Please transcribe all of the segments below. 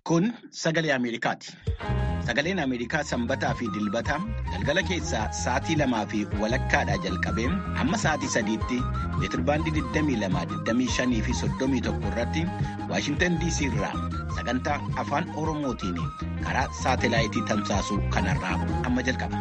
Kun sagalee Ameerikaati. Sagaleen Ameerikaa sanbataa fi dilbata galgala keessaa sa'aatii lamaa fi walakkaadhaa jalqabee hamma sa'aatii sadiitti meetirbaandii 22, fi 31 irratti Waashintan DC irraa sagantaa afaan Oromootiin karaa saatelaayitii tamsaasuu kanarraa amma jalqaba.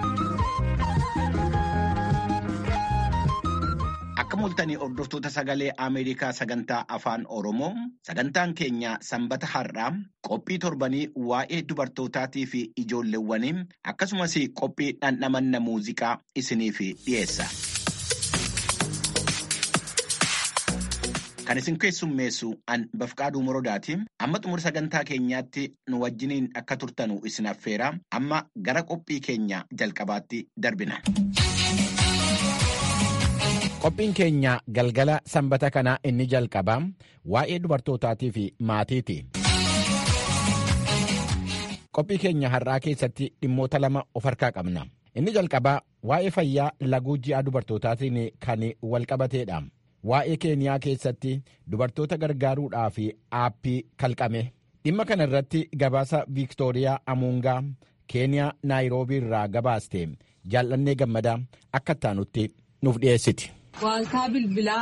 Akka mul'atanii hordoftoota sagalee Ameerikaa sagantaa afaan Oromoo sagantaan keenya sanbata har'aa qophii torbanii waa'ee dubartootaatii fi ijoolleewwanii akkasumas qophii dhandhamanna muuziqaa isiniif dhiyeessa. Kan isin keessummeessu an Bafqaaduu Morodaati. Amma xumura sagantaa keenyaatti nu wajjiniin akka turtanu isin affeera. Amma gara qophii keenya jalqabaatti darbina. Qophiin keenya galgala sanbata kanaa inni jalqabaa waa'ee dubartootaatii fi maatiiti. Qophii keenya har'aa keessatti dhimmoota lama of harkaa qabna. Inni jalqabaa waa'ee fayyaa laguu ji'a dubartootaatiin kan walqabateedha. Waa'ee keeniyaa keessatti dubartoota gargaaruudhaaf aappii kalqame. Dhimma kana irratti gabaasa Viiktooriyaa Amuungaa keeniyaa naayiroobii irraa gabaaste jaallannee gammadaa akka ittaanutti nuuf dhiyeessiti. Waaltaa bilbilaa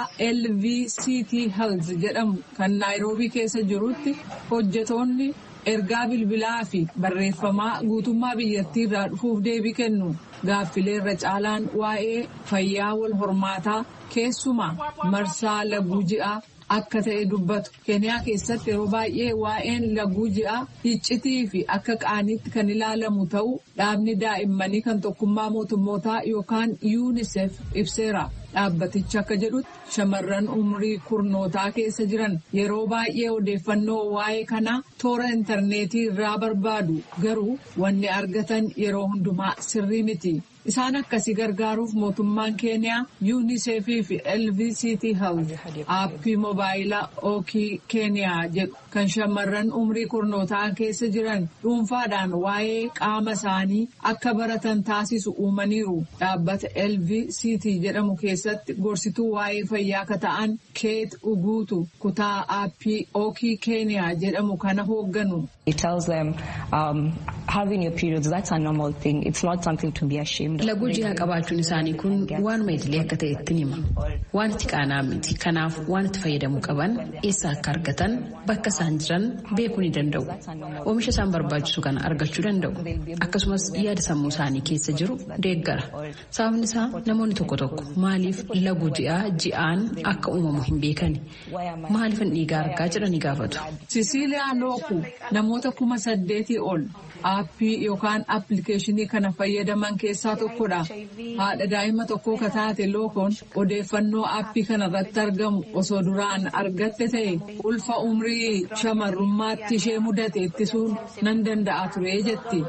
LVCT Health jedhamu kan naayiroobii keessa jirutti hojjetoonni ergaa bilbilaa fi barreeffamaa guutummaa biyyattii irraa dhufuuf deebii kennu. Gaaffilee irra caalaan waa'ee fayyaa wal hormaataa keessumaa marsaa laguu ji'aa akka ta'e dubbatu. Keeniyaa keessatti yeroo baay'ee waa'een laguu ji'aa iccitii fi akka qaaniitti kan ilaalamu ta'uu dhaabni daa'immanii kan tokkummaa mootummootaa yookaan UNICEF ibseera. Dhaabbatichi akka jedhutti shamarran umrii kurnootaa keessa jiran yeroo baay'ee odeeffannoo waa'ee kanaa toora intarneetii irraa barbaadu garuu wanni argatan yeroo hundumaa sirrii miti. Isaan akkasii gargaaruuf mootummaan keeniyaa UNICEF fi LVCT Health aappii moobaayilaa Ookii keeniyaa jedhu kan shamarran umrii kurnootaa keessa jiran dhuunfaadhaan waa'ee qaama isaanii akka baratan taasisu uumaniiru. Dhaabbata LVCT jedhamu keessatti gorsituu waa'ee fayyaa akka ta'an Keet Uguutu kutaa aappii Ookii keeniyaa jedhamu kana hoogganu. It tells them um, having your periods, that's a normal thing. It's not something to be ashamed of. Laguu ji'aa qabaachuun isaanii kun waanuma idilee akka ta'e ittiin hima. Waan itti qaanaa miti. Kanaaf waan itti fayyadamuu qaban eessa akka argatan bakka isaan jiran beekuu ni danda'u. Oomisha isaan barbaachisu kana argachuu danda'u. Akkasumas yaada sammuu isaanii keessa jiru deeggara. Sababni isaa namoonni tokko tokko maaliif laguu ji'aa ji'aan akka uumamu hin beekani. Maaliifan dhiigaa argaa jedhanii gaafatu. Sisiiliyaa Looku namoota kuma saddeetii ol aappii yookaan appilikeeshinii kana fayyadaman keessaa tokkodha. Haadha daa'ima tokkoo ka taate lookoon odeeffannoo aappii kana irratti argamu osoo duraan argatte ta'e ulfa umrii shamarrummaatti ishee mudate ittisuun nan danda'a ture jetti.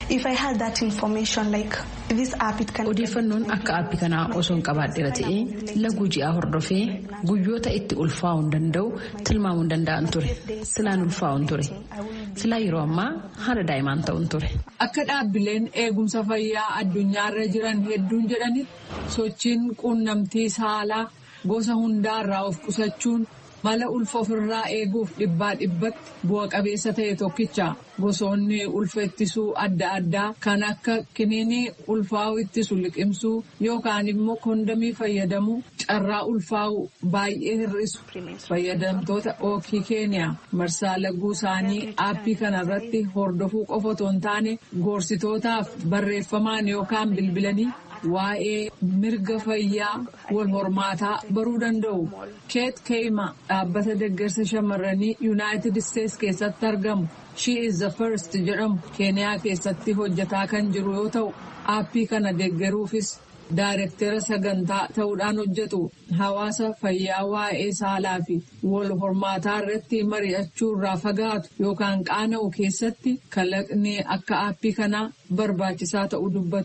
Odeeffannoon akka aappii kanaa osoo hin qabaadheera ta'ee laguu ji'aa hordofee guyyoota itti ulfaa'uu hin danda'u tilmaamuu hin danda'an ture. Silaan ulfaa'u hin ture. Silaa yeroo ammaa haala daa'imaan ta'uun ture. Akka dhaabbileen eegumsa fayyaa addunyaarra jiran hedduun jedhanitti sochiin quunnamtii saalaa gosa hundaarraa of qusachuun mala ulfa ofirraa eeguuf dhibbaa dhibbatti bu'a qabeessa ta'e tokkicha gosoonni ulfa ittisuu adda addaa kan akka kiniinii ulfaa'uu ittisu liqimsuu yookaan immoo kondamii fayyadamuu carraa ulfaa'uu baay'ee hir'isu fayyadamtoota ookii keeniyaa marsaa laguu isaanii aappii kanarratti hordofuu qofa otoo hin taane gorsitootaaf barreeffamaan yookaan bilbilanii. waa'ee mirga fayyaa wal hormaataa baruu danda'u. Keet Keema dhaabbata deeggarsa shamarranii Yuunaayitid Isteets keessatti argamu. She is the first jedhamu Keeniyaa keessatti hojjetaa kan jiru yoo ta'u, aappii kana deeggaruufis daayirektera sagantaa ta'uudhaan hojjetu. Hawaasa fayyaa waa'ee saalaa fi wal hormaataa irratti mari'achuu irraa fagaatu yookaan qaana'u keessatti kalaqni akka aappii kanaa barbaachisaa ta'uu dubbatu.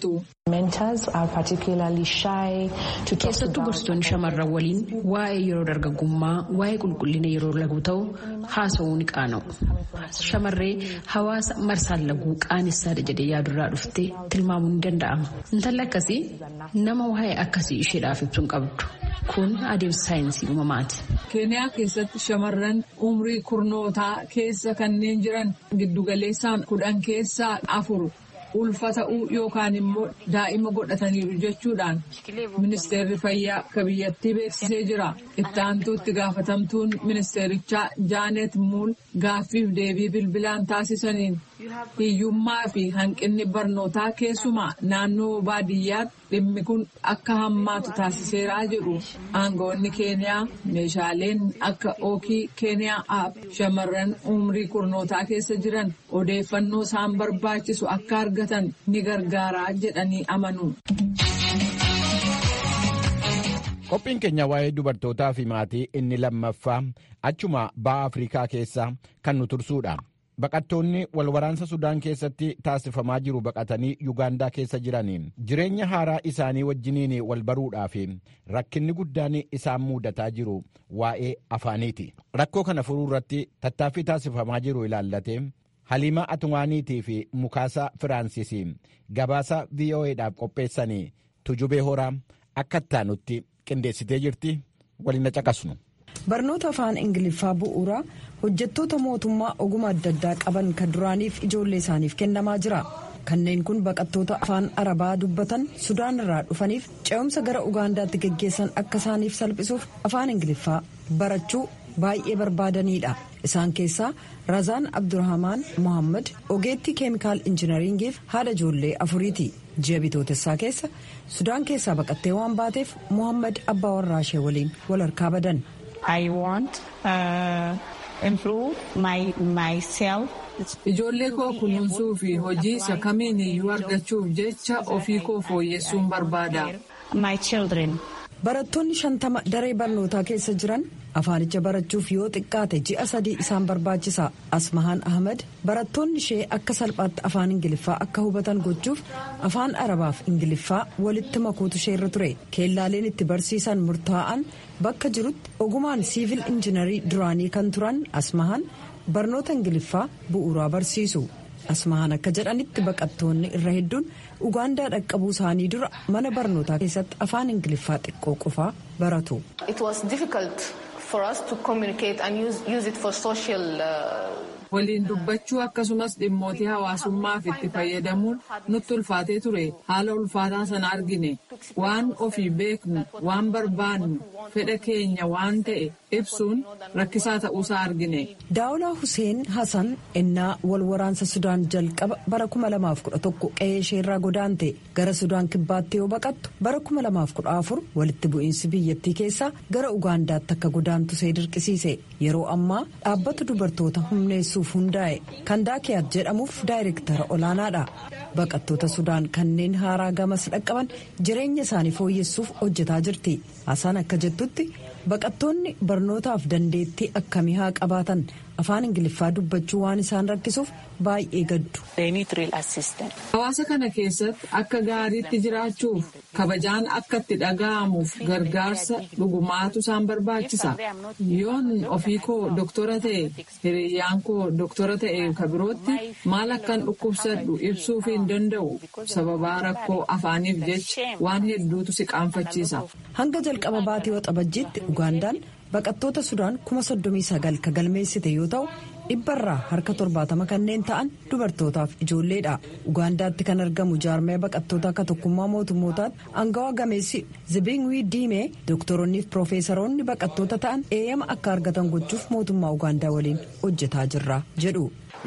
keessattuu gorsitoonni shamarran waliin waa'ee yeroo dargaggummaa waa'ee qulqullina yeroo laguu ta'u haasa'uu ni qaana'u shamarree hawaasa marsaan laguu qaanessadha jedhee yaadurraa dhufte tilmaamuu ni danda'ama intalli akkasii nama waa'ee akkasii isheedhaaf ibsuun qabdu kun adeemsa saayinsii uumamaati. keeniyaa keessatti shamarran umrii kurnootaa keessa kanneen jiran giddugaleessaan kudhan keessaa afur. ulfa ta'uu yookaan immoo daa'ima godhataniiru jechuudhaan ministeerri fayyaa akka biyyattii beeksisee jira itti aantuutti gaafatamtuun ministeerichaa jaanet muul gaaffiif deebii bilbilaan taasisaniin hiyyummaa fi hanqinni barnootaa keessumaa naannoo baadiyyaatti dhimmi kun akka hammaatu taasiseeraa jedhu aangawoonni keeniyaa meeshaaleen akka ookii keeniyaa aap shamarran umrii kurnootaa keessa jiran odeeffannoo isaan barbaachisu akka argatan ni gargaaraa jedhanii amanu. Qophiin keenya waa'ee dubartootaa fi maatii inni lammaffaa achuma ba'a Afrikaa keessa kan nu tursuudha. Baqattoonni walwaraansa Sudaan keessatti taasifamaa jiru baqatanii Yugaandaa keessa jiraniin jireenya haaraa isaanii wajjiniin wal baruudhaaf rakkinni guddaan isaan mudataa jiru waa'ee afaaniiti. Rakkoo kana furuu irratti tattaaffii taasifamaa jiru ilaallatee Haliimaa Atumaaniitii fi Mukaasaa Firaansis gabaasa VOA'dhaaf qopheessanii tujubee horaa akka ittaanutti qindeessitee jirti waliin caqasnu. Barnoota afaan Ingiliffaa bu'uuraa hojjettoota mootummaa oguma adda addaa qaban kan duraaniif ijoollee isaaniif kennamaa jira. Kanneen kun baqattoota afaan Arabaa dubbatan Sudaan irraa dhufaniif ce'umsa gara Ugaandaatti geggeessan akka isaaniif salphisuuf afaan Ingiliffaa barachuu baay'ee barbaadanidha. Isaan keessaa Razaan Abdurrahmaan Mohaammed ogeettii keemikaal injinariingiif haadha ijoollee afuriiti. Ji'a bitootessaa keessa Sudaan keessaa baqattee waan baateef Mohaammed abbaa warraa ishee waliin wal harkaa badan. Ijoollee koo kunuunsuu fi hojii isa kamiin iyyuu argachuuf jecha ofii koo fooyyessuun barbaada. Barattoonni shantama daree barnootaa keessa jiran afaanicha barachuuf yoo xiqqaate ji'a sadii isaan barbaachisa. Asmahaan Ahmed barattoonni ishee akka salphaatti afaan Ingiliffaa akka hubatan gochuuf afaan Arabaaf Ingiliffaa walitti makuutu ishee irra ture. Keellaaleen itti barsiisan murtaa'an bakka jirutti ogumaan siivil injinarii duraanii kan turan Asmahaan barnoota Ingiliffaa bu'uuraa barsiisu. Asmahaan akka jedhanitti baqattoonni irra hedduun Ugaandaa dhaqqabuu isaanii dura mana barnootaa keessatti afaan Ingiliffaa xiqqoo qofaa baratu. Waliin dubbachuu akkasumas dhimmootii hawaasummaaf itti fayyadamuun nutti ulfaatee ture haala ulfaataa sana argine waan ofii beeknu waan barbaannu fedha keenya waan ta'e ibsuun rakkisaa ta'uusaa argine. Daawulaa Hussein Hassan ennaa wal waraansa Sudaan jalqaba bara 2011 qe'ee isheerraa godaante gara Sudaan kibbaatti yoo baqattu bara 2014 walitti bu'iinsi biyyattii keessaa gara Ugaandaatti akka godaantu see dirqisiise yeroo ammaa dhaabbata dubartoota humneessuuf hundaa'e kan daakiyaat jedhamuuf daayirektara olaanaadha. Baqattoota Sudaan kanneen haaraa gamas dhaqqaban jireenya isaanii fooyyessuuf hojjetaa jirti. Hassan akka jettutti baqattoonni barnootaaf dandeettii akkamii haa qabaatan afaan ingiliffaa dubbachuu waan isaan rakkisuuf baay'ee gaddu. Hawaasa kana keessatti akka gaariitti jiraachuuf kabajaan akka itti dhaga'amuuf gargaarsa dhugumaatu isaan barbaachisa. Yoon ofii koo doktora ta'e hiriyyaan koo doktora ta'e kabirootti maal akkan dhukkubsadhu ibsuuf hin danda'u sababaa rakkoo afaaniif jecha waan hedduutu si qaanfachiisa. Hanga jalqaba baatii waxabajjiitti Ugaandaan baqattoota Sudaan kuma soddomii sagal ka galmeessite yoo ta'u dhibbarraa harka torbaatama kanneen ta'an dubartootaaf ijoolleedha. Ugaandaatti kan argamu jaarmaya baqattoota akka tokkummaa mootummootaatti aangawa gameessi Zibingwii Diimee dooktoronni fi piroofeesaroonni baqattoota ta'an eeyyama akka argatan gochuuf mootummaa Ugaandaa waliin hojjetaa jirra jedhu.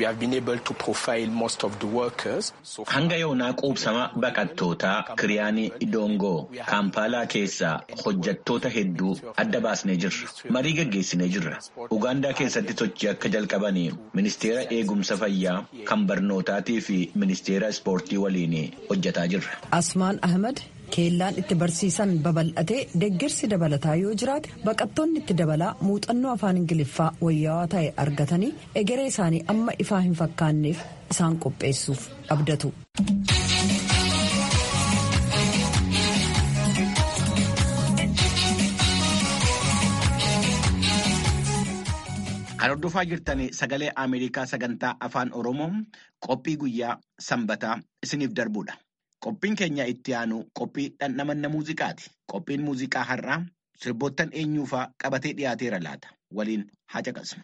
Hanga yoonaa quubsama baqattootaa Kiriyaanii Idongoo Kaampaalaa keessaa hojjettoota hedduu adda baasnee jirra. Marii gaggeessinee jirra. Ugaandaa keessatti sochii akka jalqabanii ministeera eegumsa fayyaa kan barnootaatii fi ministeera ispoortii waliin hojjetaa jirra. Asmaan Ahmed keellaan itti barsiisan babal'atee deeggarsi dabalataa yoo jiraate baqattoonni itti dabalaa muuxannoo afaan ingiliffaa wayyaawaa ta'e argatanii egeree isaanii amma ifaa hin fakkaanneef isaan qopheessuuf abdatu. hordofaa jirtan sagalee Ameerikaa sagantaa afaan Oromoo qophii guyyaa sanbataa isiniif darbudha. Qophiin keenya itti aanu qophii dhandhamanna muuziqaati. Qophiin muuziqaa har'aa sirboottan eenyuufaa qabatee dhiyaateera laata. Waliin haa caqasnu.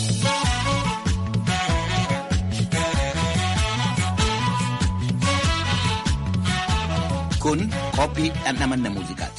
Kun qophii dhandhamanna muuziqaati.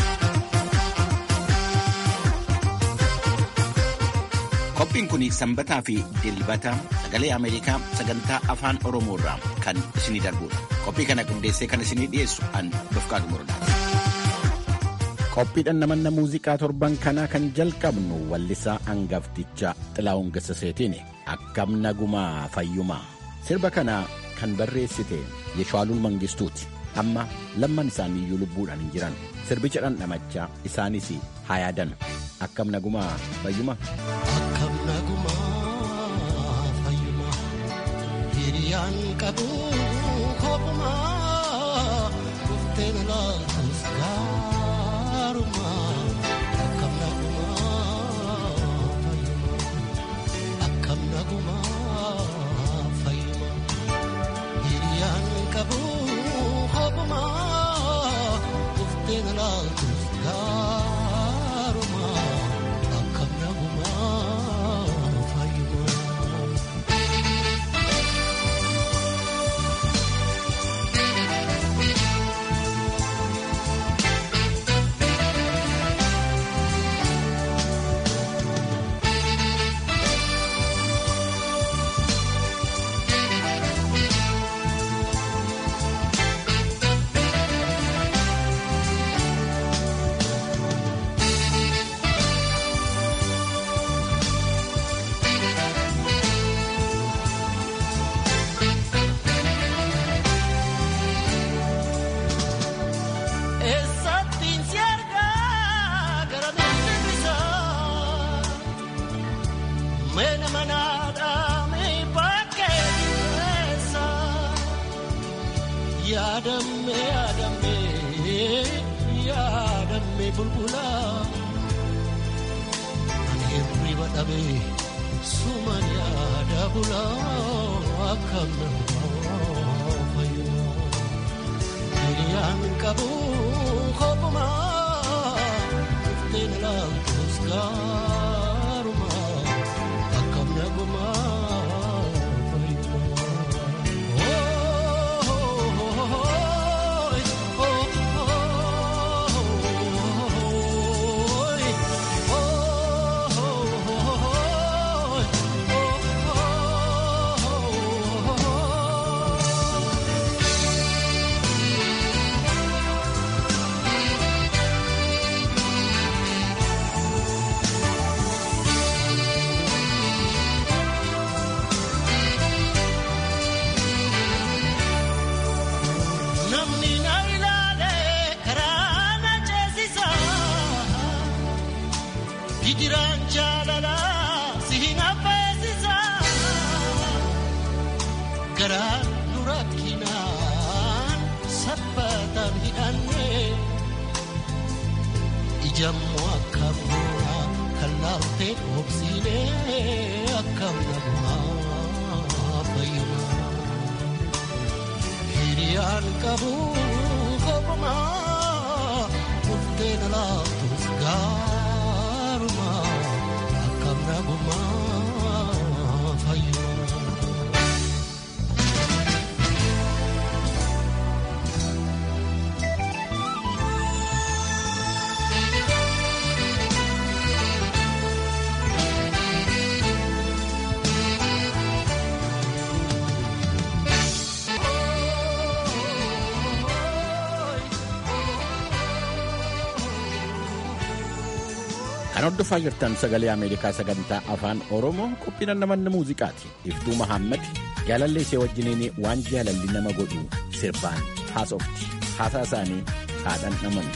Qophiin kun sanbataa fi dilbata sagalee Ameerikaa sagantaa afaan Oromoo irraa kan isinii darbudha. Qophii kana qindeessee kan isinii dhiyeessu an Dofqaatu Murdaati. Qophii dhandhamanna muuziqaa torban kanaa kan jalqabnu wallisaa hangafticha Xilaa'uun Gassaseetiini. Akkam nagumaa fayyumaa. Sirba kana kan barreessite Yeshaaluun Mangistuuti. Amma lamman isaanii iyyuu lubbuudhaan hin jiran. Sirbicha dhandhamachaa isaanis haa yaadan. Akkam nagumaa fayyumaa. Akkam nagumaa fayyumaa hiriyaan qabu kophumaa dhufteen laaltus gaarumaa akkam nagumaa fayyumaa akkam nagumaa fayyumaa hiriyaan qabu kophumaa dhufteen laaltus gaarumaa. Akkam nagumaa fayyumaa. Eessattiin si argaa gara miilli isaa Meena manaadhaa mee bakkee dhiyeessa Yaadamme yaadamme yaadamme bulbula Ani hirriba dhabee suman yaada bula akkam namaa fayyumaa. Hiriyaan qabu kophumaa dhufteen laaltus gaarumaa akkam nagumaa Namni na ilaale karaa na ceesisa. Hijiraan jaalala si hin affeesisa. Garaa nu rakkinaan sabbataan hidhanne. Ijammoo akkam goona kan laaltee dhoobsiine akkam nagumaa fayyumaa. Hiriyaan qabu kophumaa dhufteen laaltus gaarumaa akkam nagumaa fayyumaa. Kan hordofaa jirtan sagalee Ameerikaa sagantaa afaan Oromoo qophii dhandhamanna muuziqaati. Iftuu Mahammad jaalallee ishee wajjiniin waan jaalalli nama godhu sirbaan haasofti. Haasaa isaanii haa dhandhaman.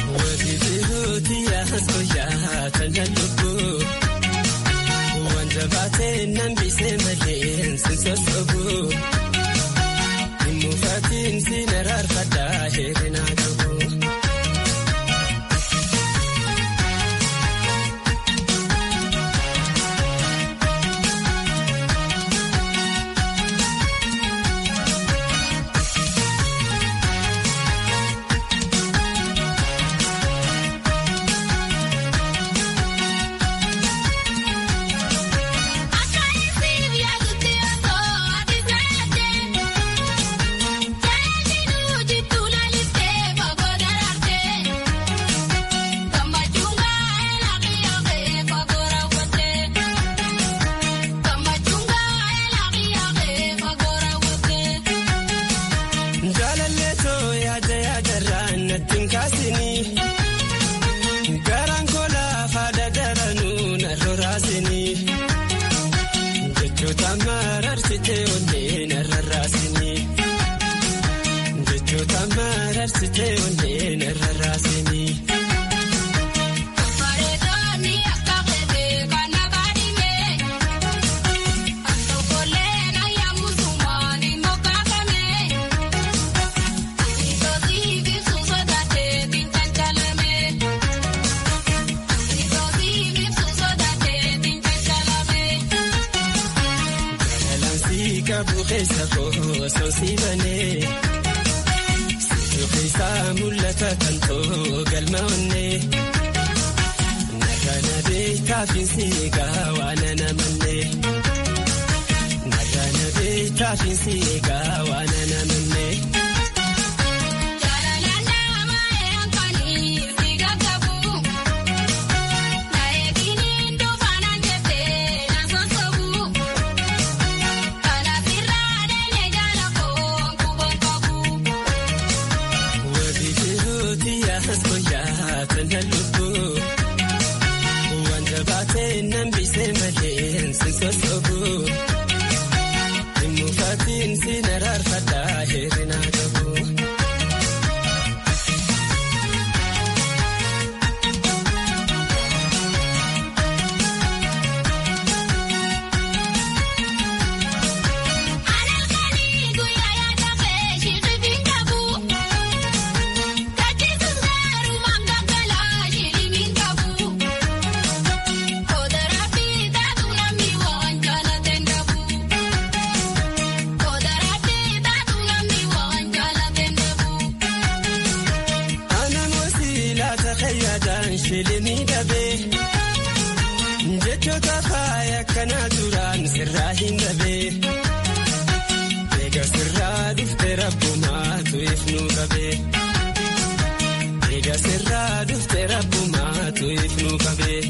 Wanta baatee onneen irra raasini. keessa koo soosii banee situ keessaa mul'ata kan too galma onnee nagana beektaa fiinsi egaa waan anamannee nagana beektaa fiinsi egaa waan anamannee. shilinii dhabee jechoota faaya akkanaa turaan sirraa hin dhabee eega sirraa dhufte rabbumaatu ifnuu qabee eega sirraa dhufte rabbumaatu ifnuu qabee.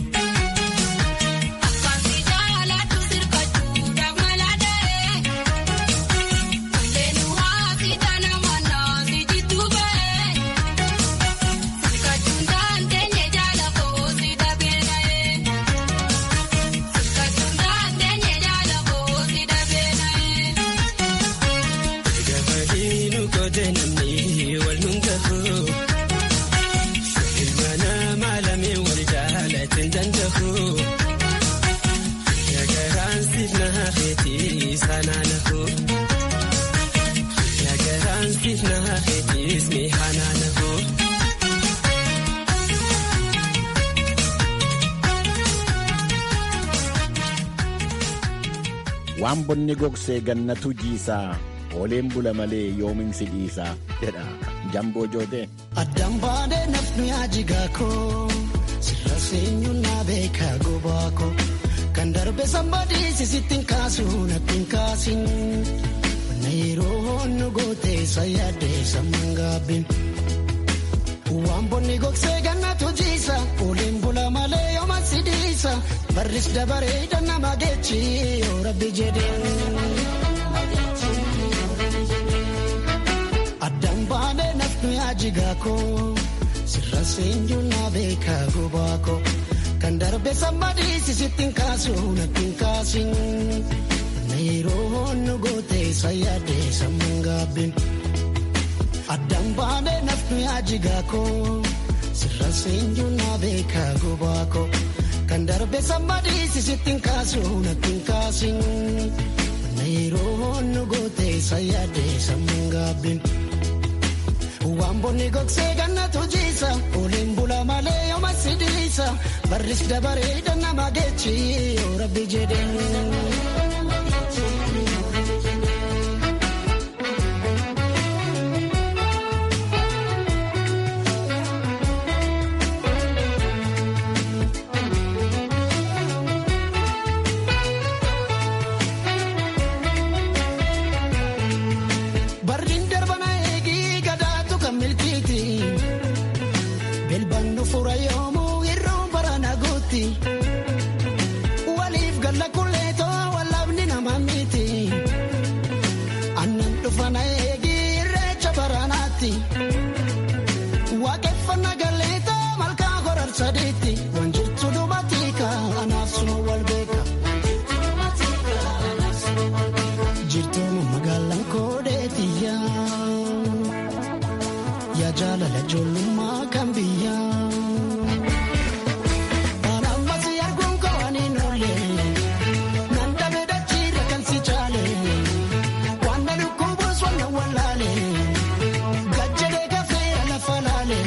waan bonni gogsee gannatu jiisaa ooleen bula malee yoominsi dhiisaa jedha jamboo jootee. Addaan baadhee nafni ajigaa koo sirra seenyuun naa beekaa gobaa koo kan darbe sambadii sisittiin kaasuu nattiin kaasin na yeroo honnu gootee sayyaadee samman gaabbiin. Waan bonni gogsee gannatu jiisa ooleen bula malee yooma sidiisa barris dabaree dannama geechi yoo rabbi jedheen. Addaan baanee nafnu yaajigaa koo sirra seenyuun naa beekaa gobaa koo kan darbe sammadii sisittiin kaasuu nattiin kaasin na yeroo honnu gootee sayyaadee samman gaabbiin. Addaan baanee nafnu yaajigaa koo sirra seenyuun naa beekaa gobaa koo kan darbe sammadii sisittiin kaasuu nattiin kaasin na yeroo honnu gootee sayyaadee samman gaabbiin. Waan bonni gogsee gannatu jiisa ooleen bula malee yooma sidiisa barris dabaree dannama geechi yoo rabbi jedheen. Waliif galla kulleetoo wallabni nama miti. ijoollummaa kan biyyaa. Anammas arguun kawanii noole nan dhabe dachiirra kan si caale waan na dhukkubuus waan na wallaale gajjadee gafee lafa laale.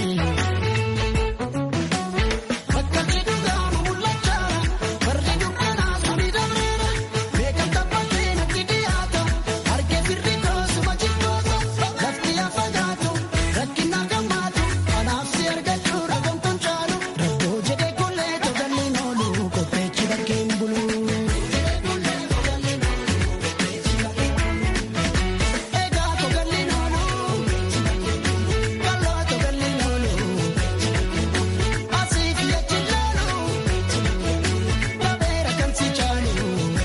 Bakka jedhuudhaa mul'achaa fardi dukkanaa suni dabreera beekamta baatee natti dhiyaata argee firri koosuma jibboota lafti yaa fagaatu rakkina gammaatu kanaaf si argachuu ragamtuun caalu rabboo jedhee kullee togalleen oolu qopheechi bakkeen bulu. Egaa togalleen oolu kalloo togalleen oolu. Asiif jechi laalu babeera kan si caalu.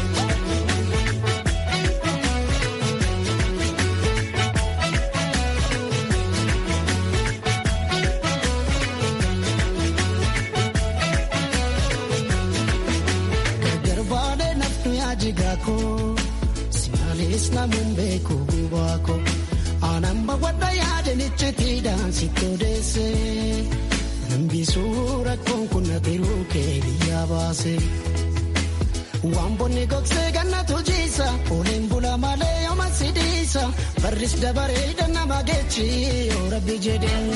Gargar baadhee naftu yaajigaa koo simaalis namuun beeku gubaa koo aanaan bawwadha yaadanichi tiidhaan si todeesse nambisuu rakkoon kun na tiruu kee biyyaa baase. Waan bonni gogsee gannatu jiisa ooleen bula malee yooma sidiisa barris dabaree nama geechi yoo rabbi jedheen.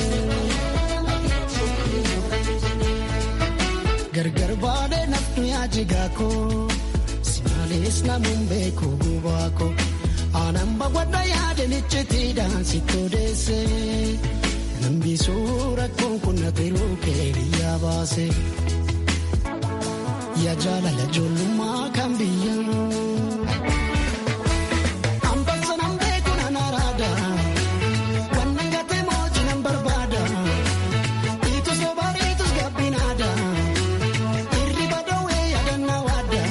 Gargar baadhee naftu yaajigaa koo simaalis namuun beeku gubaa koo aanaan bawwadha yaadanichi tiidhaan si todeesse nambisuu rakkoon kun na tiruu kee biyyaa baase. Yaa jaalala ijoollummaa kan biyyaa. Ambassa nan beeku nan araada. Wannan gatee mootii nan barbaada. Itus sobaareetus gabbinaada. Irriba dhoowwee yaadannaa waada.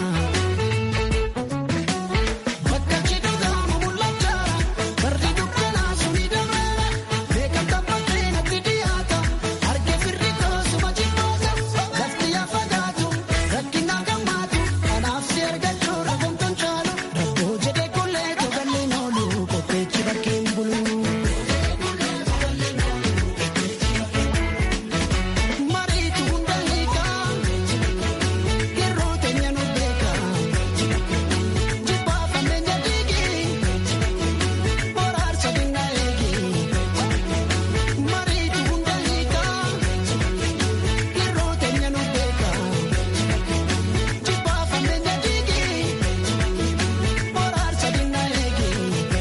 Bakka cidhuudhaa mul'achaa. Barri dukkanaa suni dabreera. Beekamta baatee natti dhiyaata. Argee firri koosuma jibboota. Lafti yaa fagaatu. Rakkina gammaatu. Kanaaf si argachuu ragamtuun caalu. Rabboo jedhee kullee togalleen oolu. Qopheechi bakkeen bulu. Mariitu hunda hiikaa. Yeroo teenya nu beekaa. Jibbaa fammeenya dhiigii. Boraarsa dinnaa eegee. Mariitu hunda hiikaa. Yeroo teenya nu beekaa. Jibbaa fammeenya dhiigii. Boraarsa dinnaa eegee.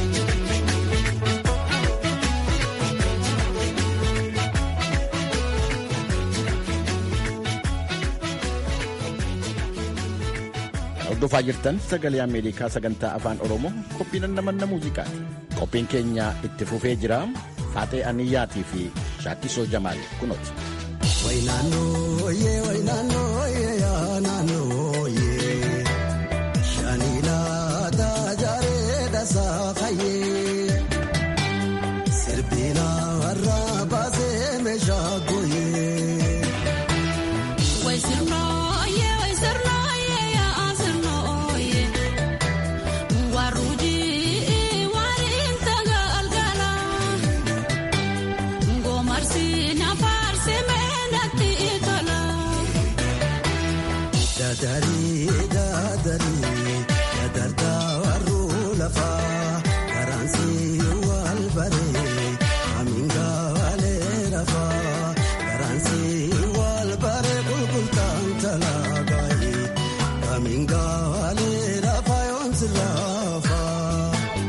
Hordofaa jirtan sagalee Ameerikaa sagantaa afaan Oromoo qophiin namanna muuziqaati. Qophiin keenya itti fufee jira. Faatee Aniyyaatii fi Shaakkisoo Jamaal kunooti. Wainaanoo yee wainaanoo yee yaa naannoo yee shaniilaa taajaaree dhasaa fayyee sirbiinaa warraa baasee meeshaa gooyee. Dadari dadari dadartaa warruu lafaa karaansi wal baree aminga walee rafaa karaansi wal baree qulqultaan talaagaayee aminga walee rafaa yoomsi lafaa.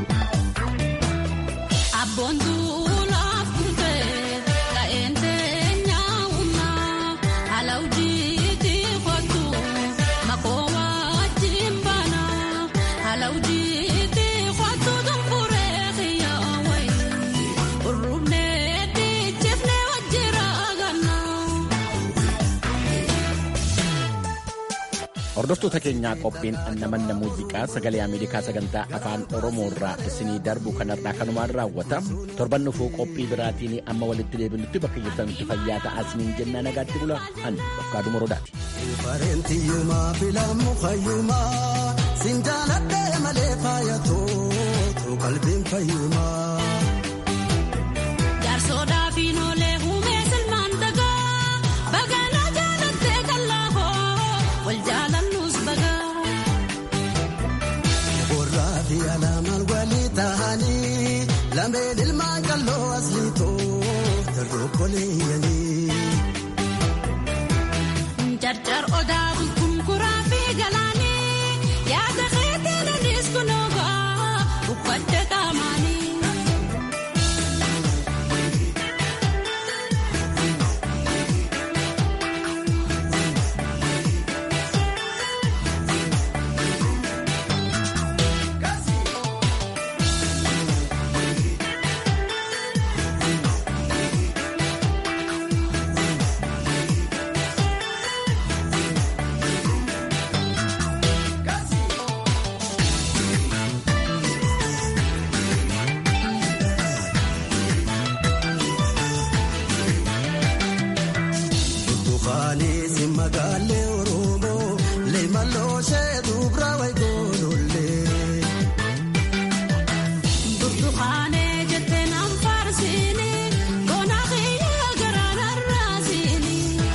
Hordoftoota keenyaa qophiin namanna muuziqaa sagalee Ameerikaa sagantaa afaan Oromoo irraa isinii darbu kanarraa kanumaan raawwata. Torban dhufuu qophii biraatiin amma walitti deebinutti bakka jirtanitti fayyaa ta'aa isiniin jennaa nagaatti bula. Ani Dofqaa Dumorodaati. Bareentiyyumaa filamu fayyumaa sin jaaladhee malee faayatoo qalbiin fayyumaa. Jaarsoodhaa fi noolee humee koleeyanii. Jarjar odaa bultuun kuraa fi galaanii yaada keetiin anis kunoogaa uffadde qaamaanii. Burtukaanisi magaalee Oromoo leemalloo ishee dubra wayigoolollee. Burtukaanee jettee naan faarsiini boona kiyya garaan arraasiini.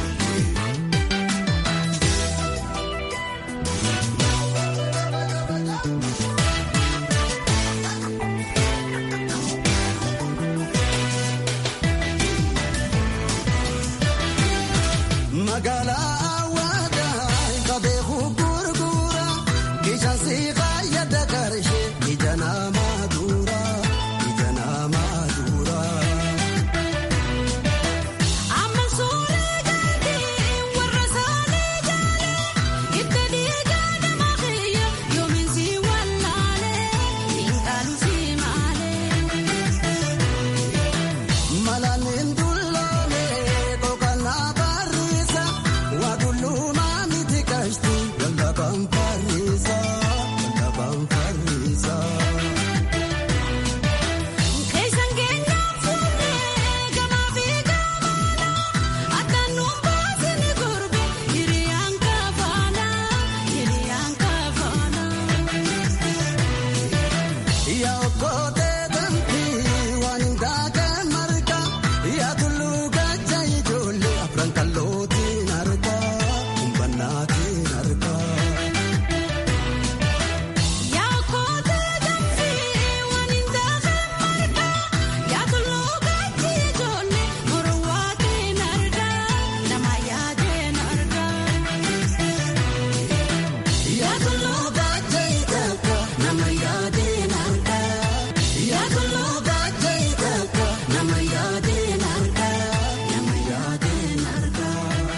Magaalaa Awwaadaa qabee gurgura kishaansi fayyada karishee ija namaa dura ija namaa dura. Amma suuraa gaarii warra saalee jaalee itti dhiigaa nama kiyya yoomiin si wallaalee dhiinqaalu si maalee. Malaanin dulloome kookannaa barreessa waadullumaa miti kaashti waldhabaan farreessa waldhabaan farreessa. Keessan keenyaan fuudhee gamaa fi gamaana akka nuun baasni gurbe hiriyaan kafaana hiriyaan kafaana. Yaa okkotee dambii waan hin taakee marga yaa tulluu gajja ijoollee afran kallootiin arga humbannaatiin arga. Yaa kootee dambii waan hin taakee marga yaa tulluu gajja ijoollee morowwaatiin arga nama yaadeen arga. Yaa tulluu gajja ijaaka nama yaadeen arga. Yaa tulluu gajja ijaaka nama yaadeen arga nama yaadeen arga.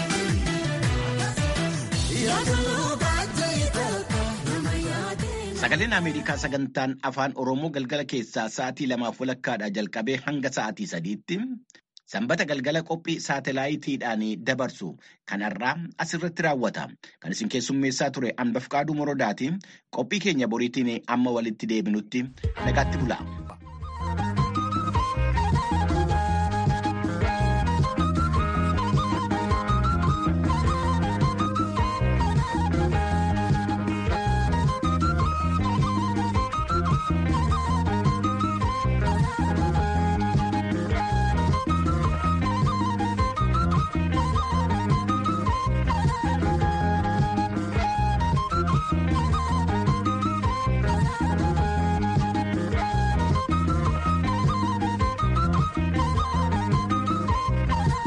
Yaa tulluu gajja ijaaka nama yaadeen. Sagaleen Ameerikaa sagantaan afaan Oromoo galgala keessaa sa'aatii lamaaf walakkaadhaa jalqabee hanga sa'aatii sadiitti sanbata galgala qophii saatalaayitiidhaan dabarsu kanarraa asirratti raawwata. Kan isin keessummeessaa ture Anbafqaaduu Morodaati. Qophii keenya boriitiin amma walitti deebinutti nagaatti bula.